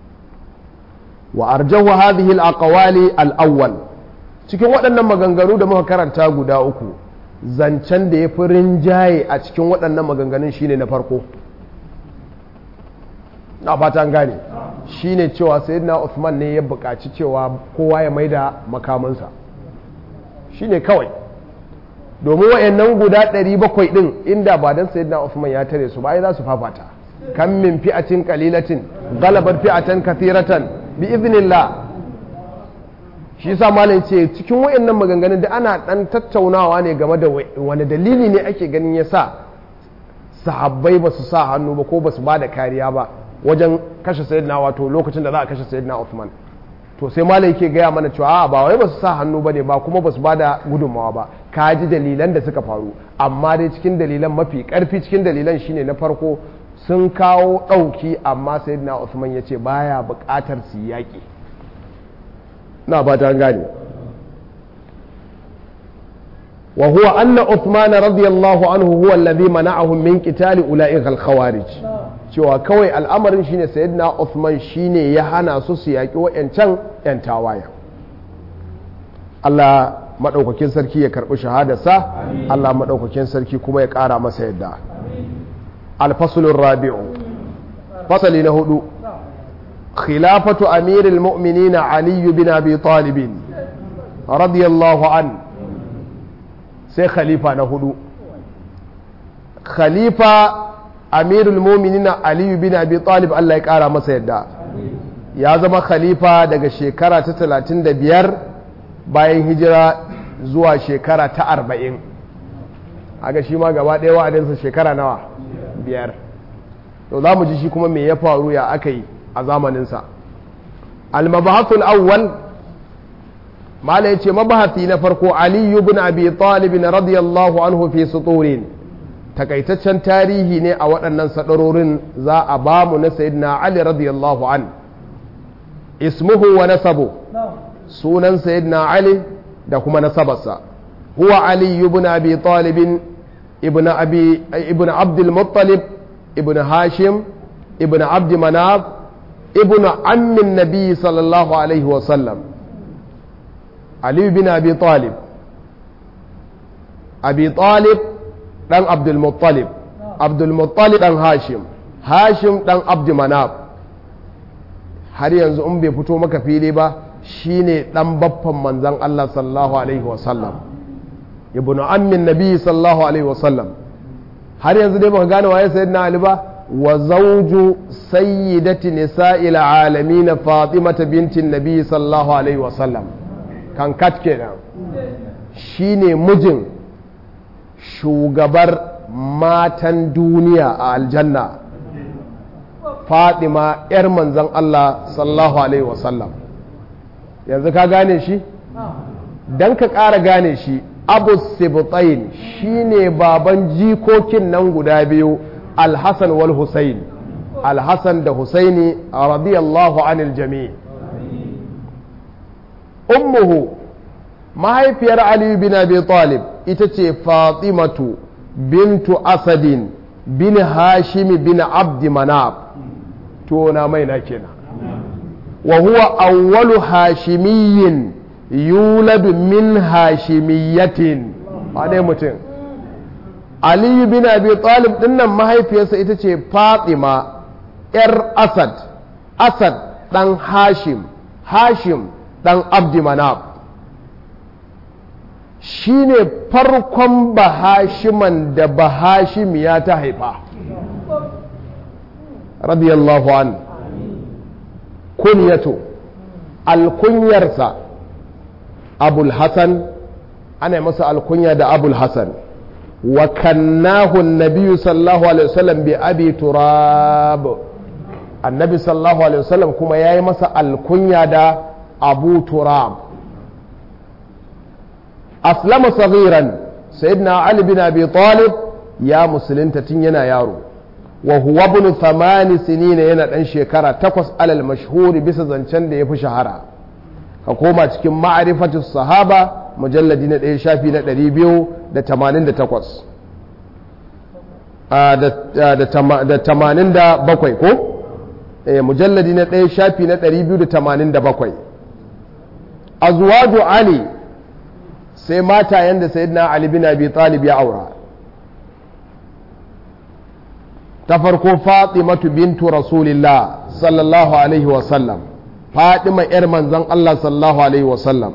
wa arjahu hadhihi al-aqwali al-awwal cikin waɗannan maganganu da muka karanta guda uku zancen da ya fi rinjaye a cikin waɗannan maganganun shine na farko na fata gane shine cewa sayyidina Uthman ne ya buƙaci cewa kowa ya maida makamansa shine kawai domin wayannan guda 700 din inda ba dan sayyidina Uthman ya tare su ba ai za su fafata kam min fi'atin qalilatin galabat fi'atan kathiratan bi idhnillah shi yasa malam ce cikin wayannan maganganun da ana dan tattaunawa ne game da wani dalili ne ake ganin yasa sahabbai ba su sa hannu ba ko ba su ba da kariya ba wajen kashe sayyidina wato lokacin da za a kashe sayyidina Uthman to sai malai yake gaya mana cewa ba wai ba su sa hannu bane ba kuma ba su bada gudunmawa ba ka ji dalilan da suka faru amma dai cikin dalilan mafi karfi cikin dalilan shine na farko sun kawo ɗauki amma sayyidina Uthman ya ce baya buƙatar su yaƙi na ba ta gane wa huwa anna Uthman radiyallahu anhu huwa alladhi mana'ahum min qitali ula'ika al-khawarij cewa kawai al'amarin shine sayyidina Uthman shine ya hana su su yaƙi wa'yancan 'yan tawaya Allah maɗaukakin sarki ya karɓi shahadarsa Allah maɗaukakin sarki kuma ya ƙara masa yadda alfasulun rabi'u fasali na hudu khilafatu amiril mu'minina aliyu bin abi talibin radiyallahu an sai khalifa na hudu khalifa amirul muminina aliyu bin abi talib Allah ya kara masa yadda ya zama khalifa daga shekara ta talatin da biyar bayan hijira zuwa shekara ta arba'in aga shi ma gaba ɗaya wa'adinsa shekara nawa biyar to za mu ji shi kuma me ya faru ya aka yi a zamaninsa almabahatul awwal mala ya ce mabahati na farko aliyu bin abi talib radiyallahu anhu fi suturin takaitaccen tarihi ne a waɗannan sadarorin za a ba mu na sayyidina Ali radiyallahu an ismuhu wa nasabu sunan sayyidina Ali da kuma nasabarsa huwa Ali ibn Abi Talib ibn Abi ibn Abd al-Muttalib ibn Hashim ibn Abd Manaf ibn ammi nabi sallallahu alaihi wa sallam Ali ibn Abi Talib Abi Talib ɗan abdulmuttalib abdulmuttalib ɗan hashim hashim ɗan abdumanaf har yanzu in bai fito maka fili ba shine ɗan baffan manzan Allah sallallahu alaihi wasallam ibnu ammin nabi sallallahu alaihi wasallam har yanzu dai baka gane waye sayyidina ali ba wa zawju sayyidati nisa'il alamin fatimata bintin nabi sallallahu alaihi wasallam kan kat kenan shine mijin shugabar matan duniya a aljanna fatima 'yar manzan Allah sallallahu alaihi wasallam yanzu ka gane shi don ka ƙara gane shi abu sibtain shine baban jikokin nan guda biyu alhassan wal husain alhassan da husaini radiyallahu anil jami ummuhu mahaifiyar aliyu bin abi talib ita ce fatimatu bintu asadin bin hashimi bin abdi manab to na mai na kenan wa huwa awwalu hashimiyyin yuladu min hashimiyyatin wane mutum aliyu bin abi talib dinnan mahaifiyarsa ita ce fatima yar asad asad dan hashim hashim dan abdi manab shi ne farkon bahashiman da bahashimiya ta haifa radiyallahu an kunyato alkunyarsa abul hasan ana masa alkunya da abul hasan wa kannahu nabiyu sallallahu alaihi wasallam bi abi turab annabi sallallahu alaihi wasallam kuma ya yi masa alkunya da abu turab aslama saghiran sayyidina ali bin abi talib ya musulunta tun yana yaro wa huwa ibn thamani sinina yana dan shekara takwas alal mashhuri bisa zancen da ya fi shahara ka koma cikin ma'arifatu sahaba mujalladi na ɗaya shafi na ɗari biyu da tamanin da takwas da tamanin da bakwai ko mujalladi na ɗaya shafi na ɗari biyu da tamanin da bakwai azwaju ali sai matayen da sayyidina ali bin abi talib ya aura ta farko fatimatu bintu rasulillah sallallahu alaihi wasallam fatima yar manzon allah sallallahu alaihi wasallam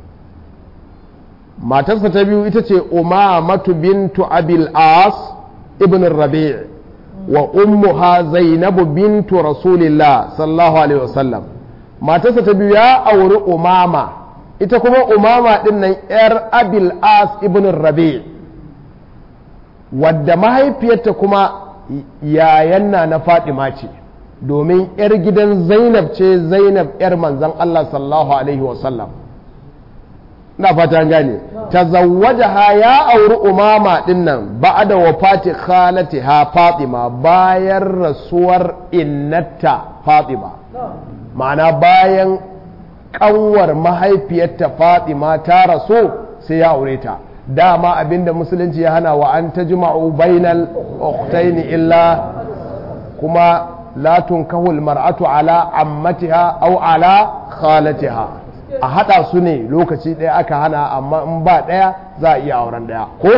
matarsa ta biyu ita ce umamatu bintu abil as ibn rabi' wa ummuha zainabu bintu rasulillah sallallahu alaihi wasallam matarsa ta biyu ya auri umama ita kuma umama din nan yar abil as ibn rabi' wadda mahaifiyarta kuma yayanna na fatima ce domin yar gidan zainab ce zainab yar manzan allah sallallahu alaihi wasallam na fata gane tazawwajaha ya auri umama din nan ba'da wafati khalatiha fatima bayan rasuwar innata fatima ma'ana bayan kanwar mahaifiyarta fatima ta rasu sai ya aure ta dama abinda musulunci ya hana wa an tajma'u bainal ukhtaini illa kuma la tunkahu mar'atu ala ammatiha aw ala khalatiha a haɗa su ne lokaci ɗaya aka hana amma in ba ɗaya za a iya auren ɗaya ko?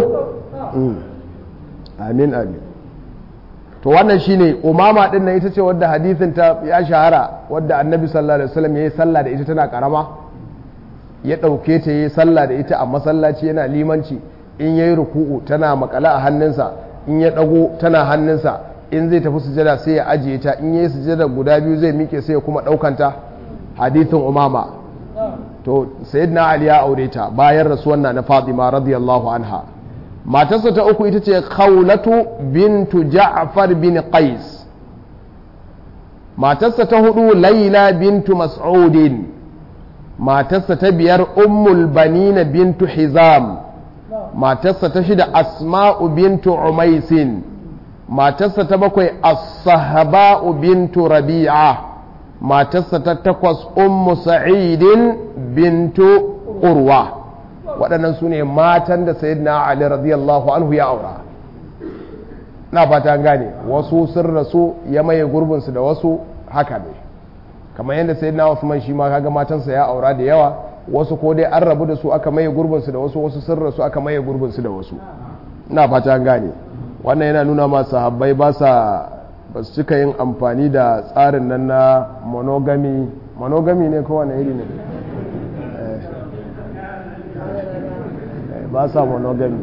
amin amin to wannan shine umama ɗin nan ita ce wadda hadithin ta ya shahara wadda annabi sallallahu alaihi wasallam ya yi sallah da ita tana karama ya ɗauke ta yi sallah da ita a masallaci yana limanci in ya yi ruku'u tana makala a hannunsa in ya ɗago tana hannunsa in zai tafi sujada sai ya ajiye ta in ya yi sujada guda biyu zai miƙe sai ya kuma ɗaukanta hadithin umama to sayyidina ali ya aure ta bayan rasuwan na fatima radiyallahu anha matarsa ta uku ita ce khawlatu bintu ja'far bin qais matarsa ta hudu laila bintu mas'udin matarsa ta biyar ummul banina bintu hizam matarsa ta shida asma'u bintu umaisin matarsa ta bakwai as-sahaba'u bintu rabi'a matarsa ta takwas ummu sa'idin bintu urwa waɗannan su ne matan da sayyidina ali radiyallahu anhu ya aura na fata gane wasu sun rasu ya maye gurbinsu da wasu haka ne kamar yadda sayyidina usman shi ma kaga matansa ya aura da yawa wasu ko dai an rabu da su aka maye gurbinsu da wasu wasu sun rasu aka maye gurbinsu da wasu na fata gane wannan yana nuna ma sahabbai ba sa ba su cika yin amfani da tsarin nan na monogamy monogamy ne kowane iri ne ba sa monogamy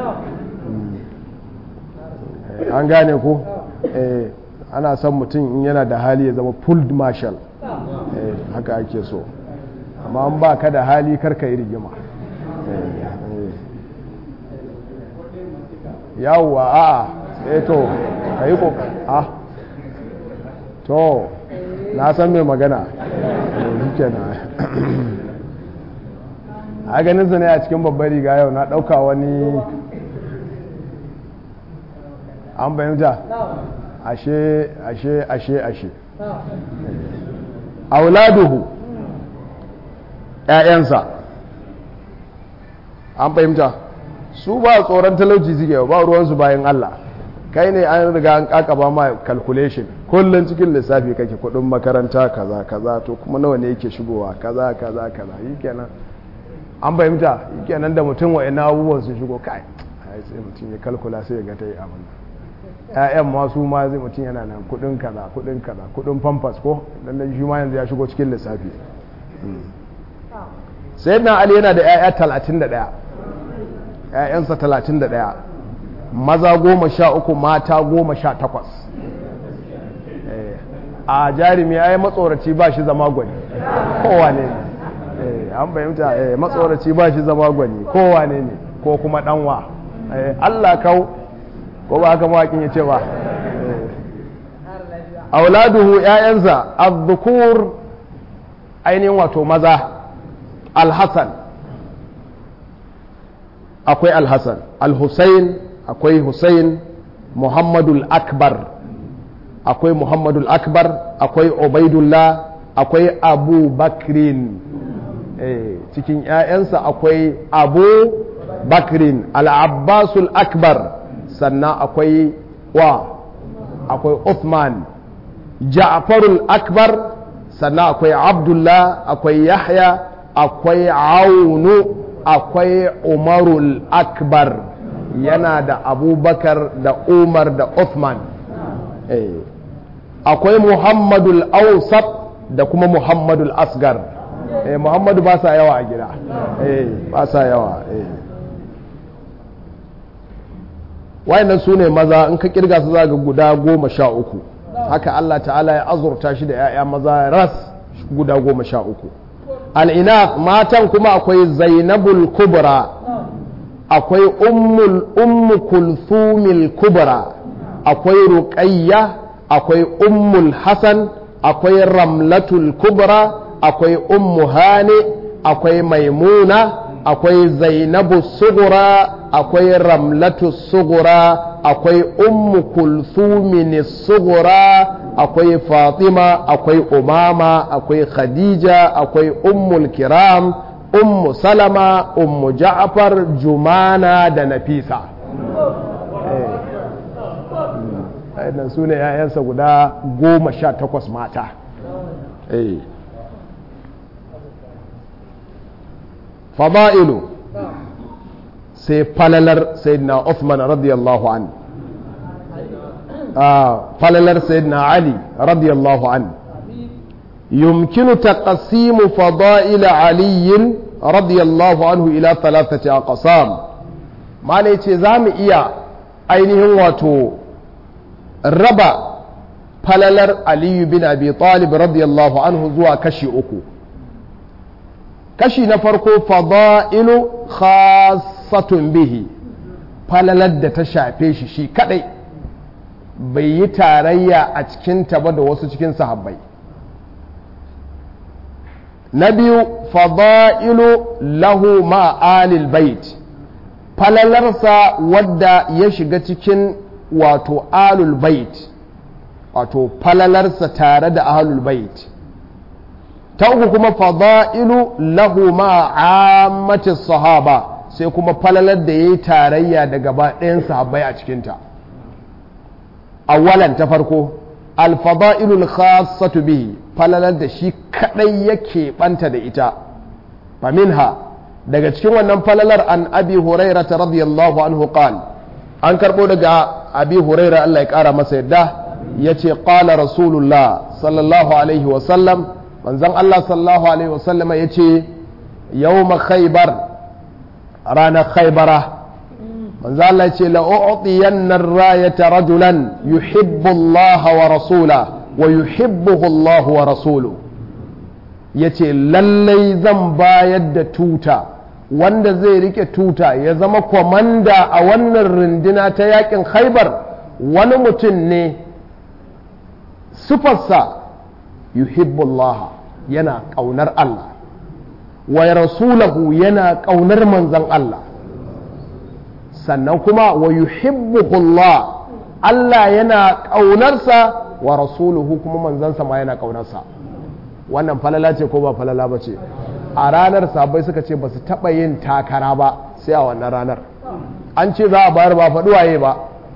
an gane ko ana son mutum in yana da hali ya zama pulled marshal haka ake so amma an ba ka da hali karka yi rigima yawwa a'a eh to ka yi a to na san mai magana shi na a ganin su ne a cikin babbar riga yau na ɗauka wani an bayyanta ashe ashe ashe ashe auladuhu ‘ya'yansa an fahimta su ba tsoron talauci suke ba ruwansu bayan Allah kai ne an riga an kakaba ma calculation kullum cikin lissafi kake kudin makaranta kaza kaza to kuma nawa ne yake shigowa kaza kaza kaza yi kenan an fahimta yi kenan da mutum wa ina abubuwan su shigo kai sai mutum ya kalkula sai ya ga ta yi abin ƴaƴan ma su ma zai mutum yana nan kudin kaza kudin kaza kudin pampas ko dan shi ma yanzu ya shigo cikin lissafi sayyidina ali yana da ƴaƴa 31 ƴaƴansa 31 maza goma sha uku mata goma sha takwas a jarumi ya yi matsoraci ba shi zama gwani kowane ne an fahimta matsoraci ba shi zama gwani kowane ne ko kuma ɗanwa allah kau ko ba haka mawakin ya ce ba auladuhu ‘ya'yansa azzukur ainihin wato maza alhassan akwai alhassan alhussein akwai hussein muhammadul akbar akwai muhammadul akbar akwai ubaidullah akwai abu bakrin cikin 'ya'yansa akwai abu bakrin al'abbasul akbar sannan akwai wa akwai uthman ja'farul akbar sannan akwai abdullah akwai yahya akwai aunu akwai umarul akbar yana da abubakar da umar da uthman akwai muhammadul ausat da kuma muhammadul asgar muhammadu ba sa yawa a gida ba sa yawa wayannan su ne maza in ka kirga su za ga guda goma sha uku haka Allah ta'ala ya azurta shi da 'ya'ya maza ras guda goma sha uku al'ina matan kuma akwai zainabul kubra akwai ummul ummu kulthumil kubra akwai ruqayya akwai ummul hasan akwai ramlatul kubra akwai ummu hani akwai maimuna akwai zainabu sugura akwai ramlatu sugura akwai ummu kulthumini sugura akwai fatima akwai umama akwai khadija akwai ummul kiram ummu salama ummu ja'far jumana da nafisa nan su ne 'ya'yansa guda goma sha takwas mata fada'ilu sai falalar sayyidina Uthman radiyallahu an falalar sayyidina Ali radiyallahu an yumkinu taqsimu fada'il Ali radiyallahu anhu ila thalathati aqsam malai ce zamu iya ainihin wato raba falalar Ali bin Abi Talib radiyallahu anhu zuwa kashi uku kashi na farko fada'ilu khassatun bihi falalar da ta shafe shi shi kadai bai yi tarayya a cikin ba da wasu cikin sahabbai na biyu fada'ilu lahu ma'alil bait falalarsa wadda ya shiga cikin wato alul bait wato falalarsa tare da ahlul bait ta uku kuma fada'ilu lahu ma'ammatin sahaba sai kuma falalar da ya yi tarayya da gaba ɗayan sahabbai a cikinta awalan ta farko alfada'ilul khassatu bihi falalar da shi kadai yake banta da ita faminha daga cikin wannan falalar an abi huraira ta radiyallahu anhu qal an karbo daga abi huraira Allah ya kara masa yadda yace qala rasulullah sallallahu alaihi wa sallam manzon Allah sallallahu alaihi wa sallama yace yawma khaybar ranar khaybara manzo Allah ya ce la'u'tiyanna ar-rayata rajulan yuhibbu Allah wa rasula wa yuhibbuhu Allah wa rasuluhu yace lallai zan bayar da tuta wanda zai rike tuta ya zama kwamanda a wannan runduna ta yakin Khaibar wani mutum ne sufarsa yuhibbu Allah yana kaunar Allah wa rasulahu yana kaunar manzon Allah sannan kuma wa yuhibbuhullah Allah yana ƙaunarsa wa rasuluhu kuma manzansa ma yana ƙaunarsa wannan falala ce ko ba falala ba ce a ranar sabai suka ce ba su taɓa yin takara ba sai a wannan ranar an ce za a bayar ba faɗi waye ba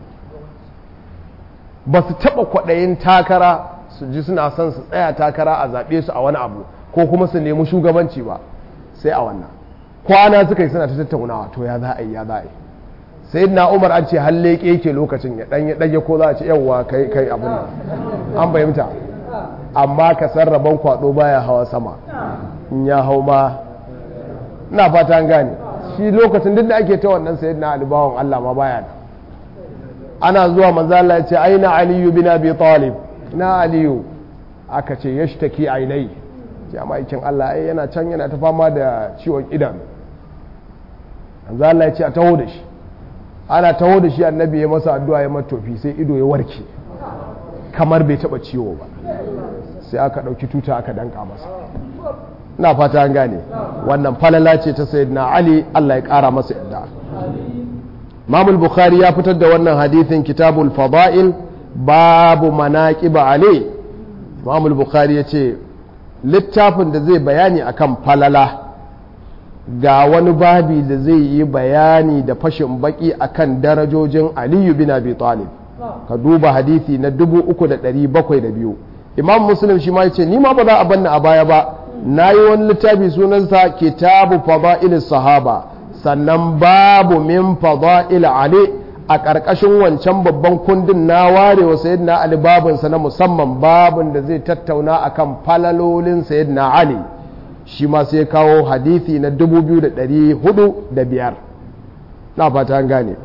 ba su taɓa kwaɗayin takara su ji suna son su tsaya takara a zaɓe su a wani abu ko kuma su nemi shugabanci ba sai a wannan kwana suka yi suna ta tattaunawa to ya za a yi ya za a yi sai na umar an ce halle yake lokacin ya ɗanye ɗage ko za a ce yawwa kai kai abin nan an fahimta amma ka san rabon kwaɗo baya hawa sama in ya hau ma ina fata an gane shi lokacin duk da ake ta wannan sayyid na alibawan Allah ma baya da ana zuwa manzo Allah ya ce aina aliyu bin abi talib na aliyu aka ce yashtaki ainai ce amma ikin Allah ai yana can yana ta fama da ciwon idan manzo Allah ya ce a taho da shi ana taho da shi annabi ya masa addu'a ya matofi sai ido ya warke kamar bai taba ciwo ba sai aka ɗauki tuta aka danka masa na fata an gane wannan falala ce ta sayyidina ali Allah ya ƙara masa yadda Imam bukhari ya fitar da wannan hadithin kitabul fada'il babu manaqiba ali imam al-bukhari yace littafin da zai bayani akan falala ga wani babi da zai yi bayani da fashin baki akan darajojin aliyu bin abi talib ka duba hadisi na 3702 imam muslim shi ma yace ni ma ba za a banna a baya ba nayi wani littafi sunansa kitabu fada'il sahaba sannan babu min fada'il ali a ƙarƙashin wancan babban kundin na ware wa sayyidina ali babinsa na musamman babin da zai tattauna akan falalolin sayyidina ali shi ma sai kawo hadithi na 2405 na fata an gane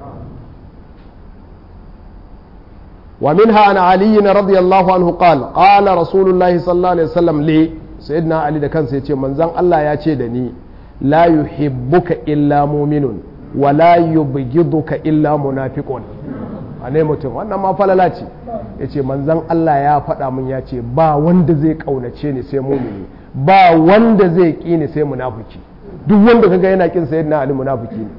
wa minha an ali radiyallahu anhu qala qala rasulullahi sallallahu alaihi wasallam li sayyidina ali da kansa yace manzon Allah ya ce da ni la yuhibbuka illa mu'minun wa la yubghiduka illa munafiqun ane mutum wannan ma falala ce yace manzon Allah ya faɗa mun ya ce ba wanda zai kaunace ni sai mumini ba wanda zai ƙi ni sai munafiki duk wanda kaga yana kin sayyidina ali munafiki ne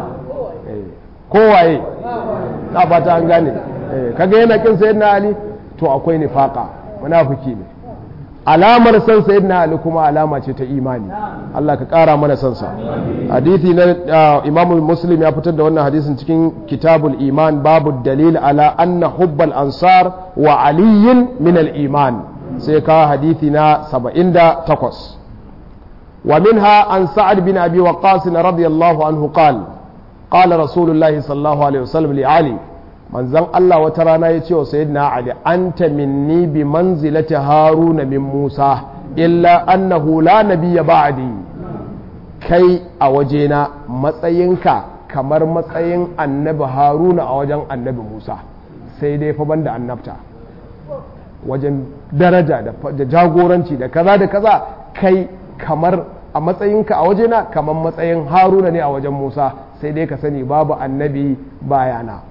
kowaye na fata an gane kaga yana kin sayyidina ali to akwai nifaqa munafiki ne alamar san sayyidina ali kuma alama ce ta imani Allah ka kara mana san sa hadisi na Imam Muslim ya fitar da wannan hadisin cikin kitabul iman babu dalil ala anna hubbal ansar wa aliyin min al iman sai ka hadithi na 78 wa minha an sa'ad bin abi waqqas radiyallahu anhu qal qala rasulullahi sallallahu alaihi wasallam li ali manzon Allah wata rana ya ce wa sayyidina ali anta minni bi manzilati haruna min musa illa annahu la nabiyya ba'di kai a wajena matsayinka kamar matsayin annabi haruna a wajen annabi musa sai dai fa banda annabta wajen daraja da jagoranci da kaza da kaza kai kamar a matsayinka a wajena kamar matsayin haruna ne a wajen musa sai dai ka sani babu annabi bayana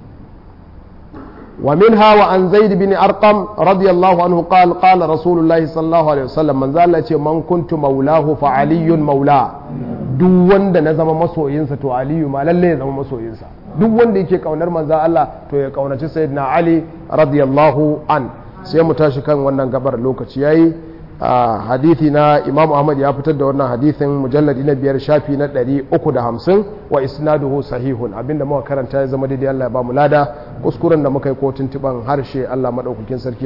ومنها وعن زيد بن أرقم رضي الله عنه قال قال رسول الله صلى الله عليه وسلم من ذا من كنت مولاه فعلي مولاه duk wanda na zama masoyinsa to aliyu ma lalle ya zama masoyinsa duk wanda yake kaunar manzan Allah to ya kaunaci sayyidina ali radiyallahu an sai mu tashi kan wannan gabar lokaci yayi hadithi na imam ahmad ya fitar da wannan hadithin mujalladi na biyar shafi na 350 wa isnaduhu sahihun abinda muka karanta ya zama daidai Allah ya ba mu lada kuskuren da muka yi ko tuntuban harshe Allah madaukakin sarki